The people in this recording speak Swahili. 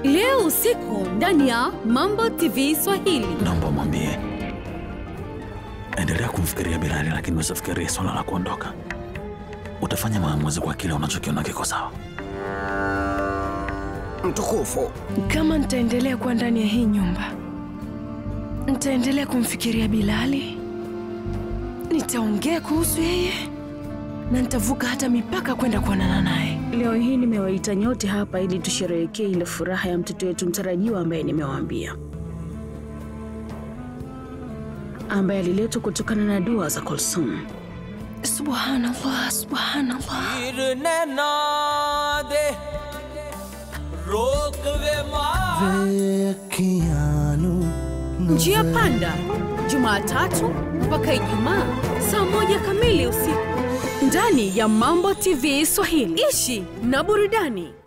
leo usiku ndani ya Mambo TV Swahili. Naomba mwambie endelea kumfikiria Bilali, lakini usifikirie swala la kuondoka. Utafanya maamuzi kwa kile unachokiona kiko sawa. Mtukufu, Kama nitaendelea kuwa ndani ya hii nyumba, nitaendelea kumfikiria Bilali, nitaongea kuhusu yeye na nitavuka hata mipaka kwenda kuonana naye. Leo hii nimewaita nyote hapa ili tusherehekee ile furaha ya mtoto wetu mtarajiwa ambaye nimewaambia, ambaye aliletwa kutokana na dua za Kulsum. Subhanallah, subhanallah. Njia Panda, Jumatatu mpaka Ijumaa saa moja kamili usiku ndani ya Mambo TV Swahili. Ishi na burudani.